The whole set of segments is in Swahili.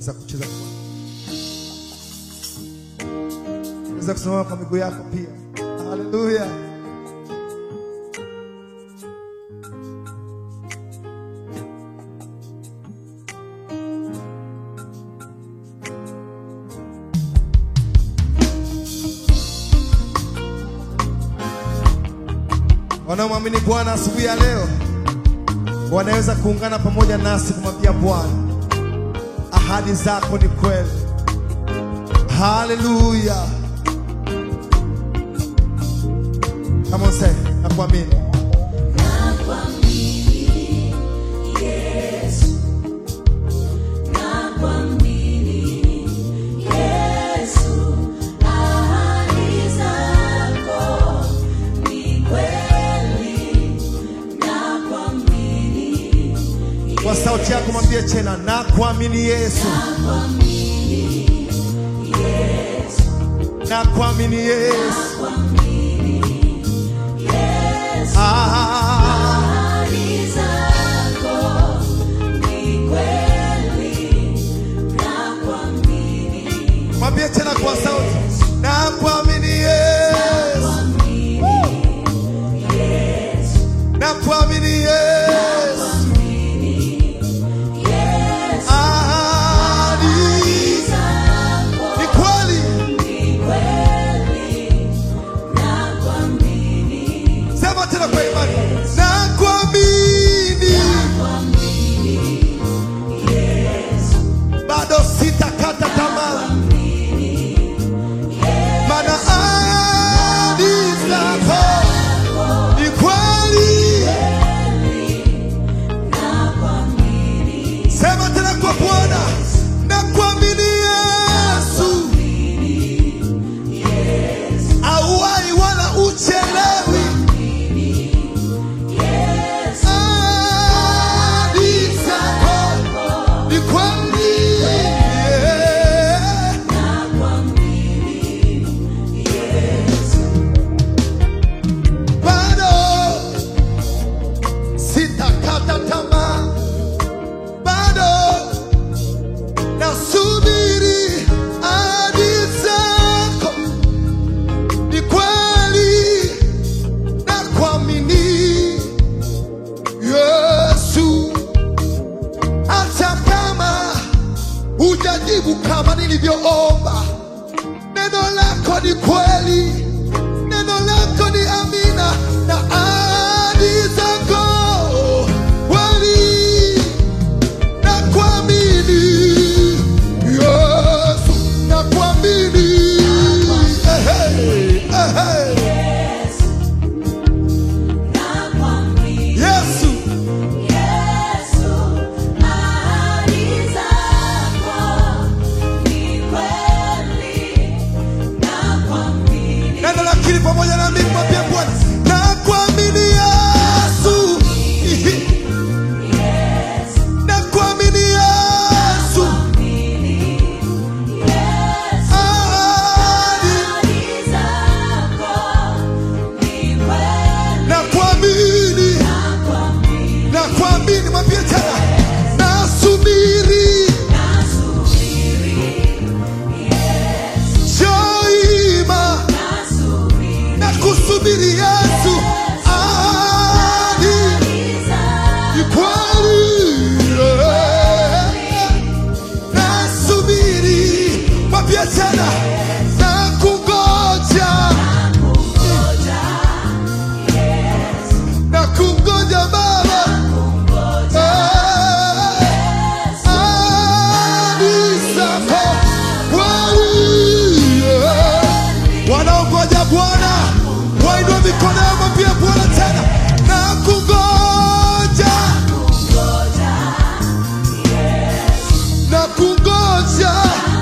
za kucheza kwa Unaweza kusimama kwa miguu yako pia. Haleluya. Wanaomwamini Bwana asubuhi ya leo wanaweza kuungana pamoja nasi kumwambia Bwana, ahadi zako ni kweli. Haleluya. Come on say, nakuamini. Kwa sauti yako mwambie tena, nakuamini Yesu. Nakuamini Yesu. Ah, mwambie tena kwa sauti, nakuamini Yesu. Nakuamini Yesu. Ahadi ni kweli. Sema tena kwa imani, nakuamini. Bado sitakata tamaa, maana ahadi zako ni kweli. Sema tena kwa Bwana, nakuamini Yesu. Auwai wala uchelewi. Ahadi zako ni kweli. Bado sitakata tamaa, bado nasubiri ahadi zako ni kweli na kuamini Yesu, hata kama hujajibu kama nilivyoomba, neno lako ni kweli, neno lako ni amina na ahadi zako kweli na kuamini Yesu, na kuamini Ehe, ehe. Yesu, neno la kili pamoja na mimi mwambie Bwana, na kuamini Yesu, na kuamini Yesu, ahadi na kuamini, na kuamini, mwambie tena, nasubiri shoima na kusubiri Yesu, ahadi ni kweli. Nasubiri, mwambie tena, na kungoja, na kungoja Baba, Eh, ahadi zako kweli. Wanaongoja Bwana wainue mikono yao, mwambie Bwana tena, na kungoja na kungoja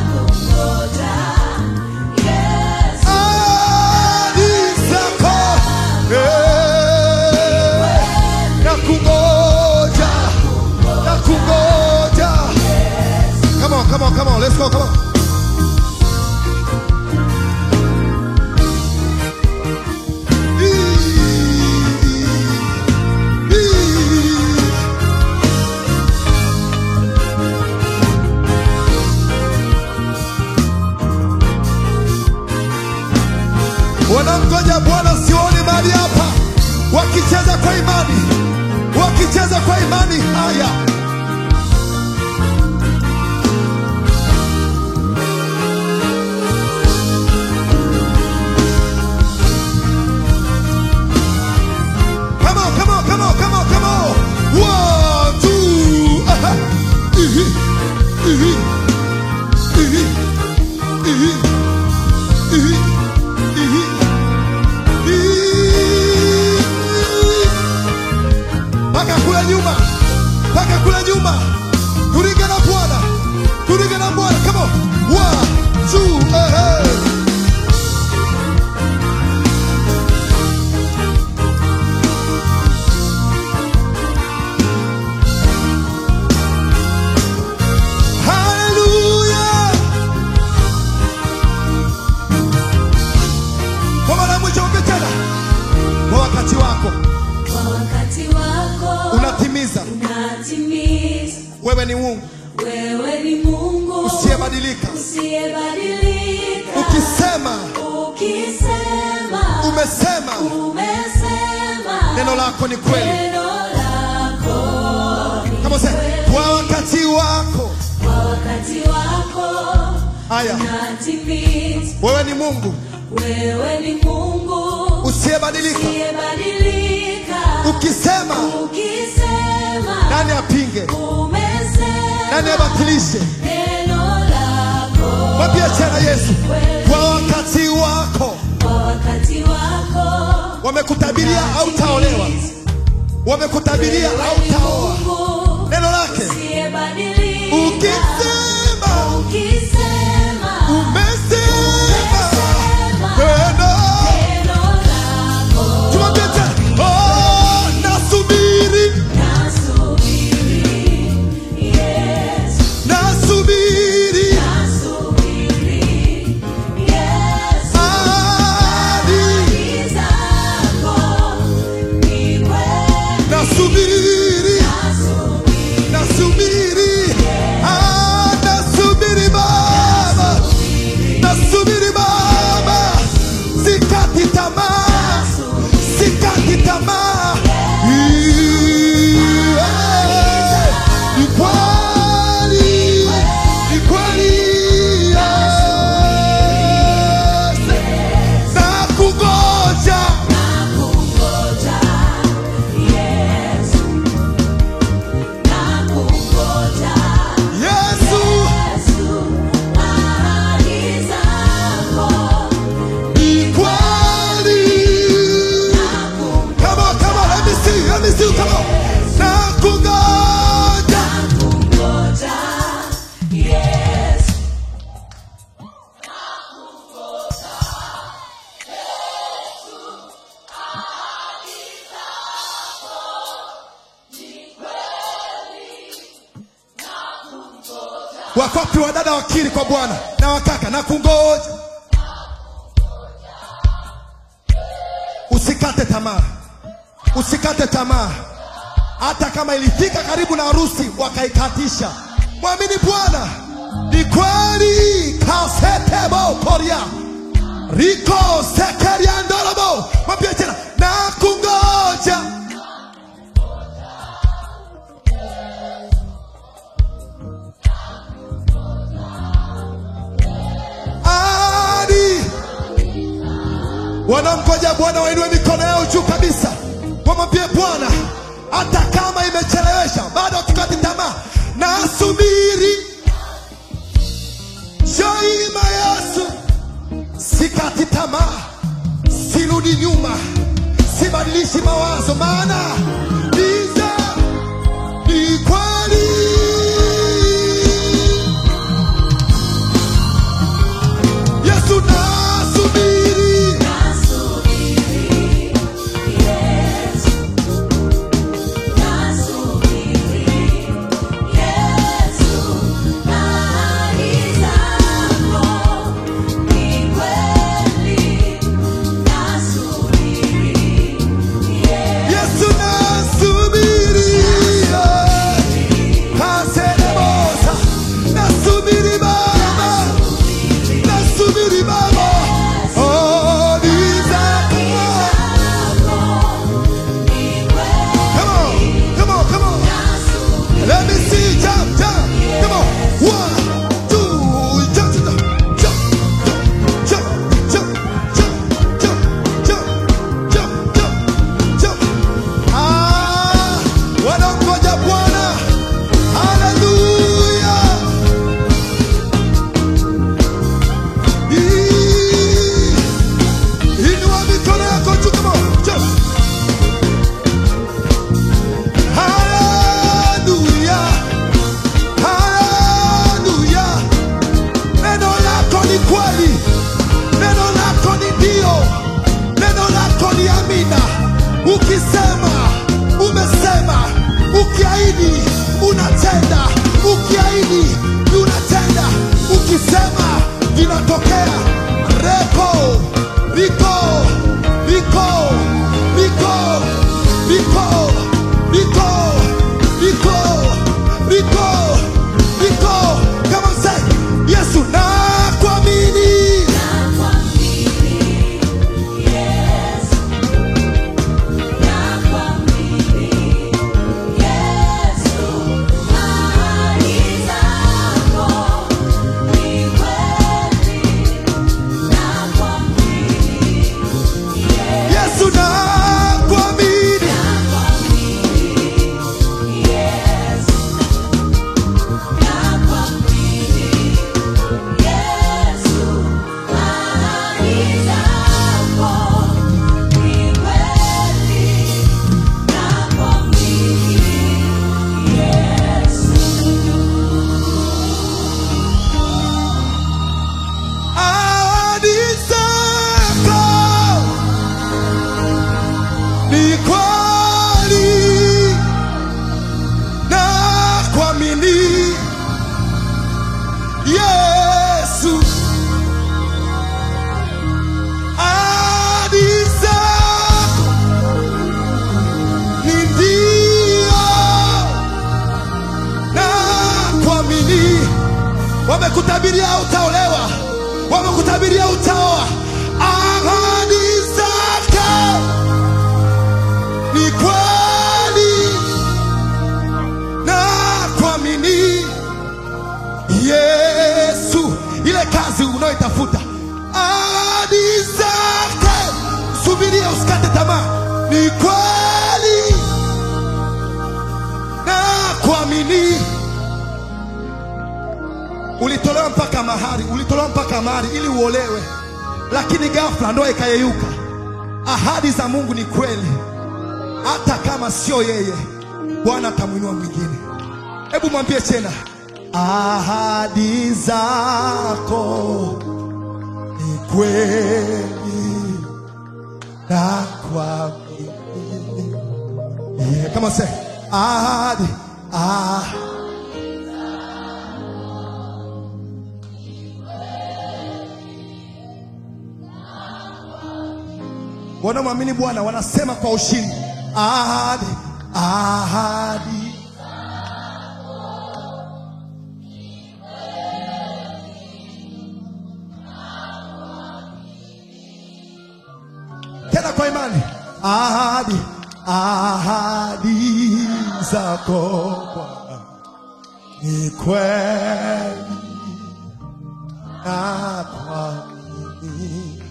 ahadi zako Eh, na kungoja na kungoja. Come on, come on, come on, let's go, come on. kwa imani, wakicheza kwa imani. Haya, come on, come on, come on, come on, come on. One, two, aha. Ihi, ihi, ihi, ihi, ihi, ihi, ihi. mpaka kule nyuma, mpaka kule nyuma. Turinge na Bwana, turinge na Bwana. Come on, one, two, eh, Hallelujah. Kwa mara ya mwisho ongea tena. Kwa wakati wako Kwa wakati wako unatimiza. unatimiza. Wewe ni Mungu Wewe ni Mungu usiyebadilika. usiyebadilika. Ukisema Ukisema umesema, umesema, neno lako ni kweli. neno lako ni Kama sema kweli. kwa wakati wako. Kwa wakati wako Haya, unatimiza. wewe ni Mungu Wewe ni Mungu usiyebadilika. usiyebadilika. Ukisema Ukisema nani apinge? umesema Nani abatilishe? neno lako Mwambie tena Yesu, kwa wakati wako. kwa wakati wako Wamekutabiria au taolewa, wamekutabiria au taoa. Mungu Neno lake usiyebadilika. ukisema, Ukisema umesema neno. neno lako Tumwambie tena, oh, nasubiri, nasubiri Yesu nasubiri nasubiri Yesu hadi, ahadi zako ni kweli nasubiri, nasubiri nasubiri, ah, nasubiri Baba, nasubiri Baba, sikati tamaa, sikati tamaa. Yeah. Ni kweli, ni kweli, yes. Nakungoja, nakungoja Yesu nakungoja Yesu, Yesu ahadi zako ni kweli. Come on, come on, let me see, let me see, come on. Nakungoja. nakungoja Yesu Wakwapi wadada wakili kwa Bwana na wakaka na kungoja. Usikate tamaa, usikate tamaa. Hata kama ilifika karibu na harusi wakaikatisha, mwamini Bwana. Ni kweli kasetebo koria riko sekeria ndorobo. Mwambie tena na kungoja. Hadi wanamgoja Bwana wainue mikono yao juu kabisa, wamwambie Bwana, hata kama imechelewesha, bado tukati tamaa, nasubiri shaima Yesu, sikati tamaa, sirudi nyuma, sibadilishi mawazo, maana niza ni kweli. Yesu nasubiri nasubiri Yesu nasubiri Yesu ahadi zako ni kweli nasubiri Yesu Yesu nasubiri unatenda, ukiahidi unatenda, ukisema vinatokea. Reko riko riko riko riko riko riko riko riko kama say Yesu nakuamini Yesu nakuamini ahadi zako ni kweli na kuamini Yesu ahadi zako ni ndio na kuamini wamekutabiria utaolewa, wamekutabiria utaoa. Ahadi zake ni kweli na kuamini Yesu, ile kazi unayoitafuta, ahadi zake, subiria, usikate tamaa, ni kweli na kuamini ulitolewa mpaka mahari, ulitolewa mpaka mahari ili uolewe, lakini ghafla ndoa ikayeyuka. Ahadi za Mungu ni kweli, hata kama sio yeye, Bwana atamwinua mwingine. Hebu mwambie tena, ahadi zako ni kweli na kuamini. Yeah, kama se ahadi ah. Wanaomwamini Bwana wanasema kwa ushindi, ahadi ahadi. Tena kwa imani, ahadi ahadi zako Bwana ni kweli na kuamini.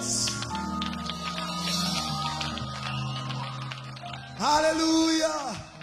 Hallelujah.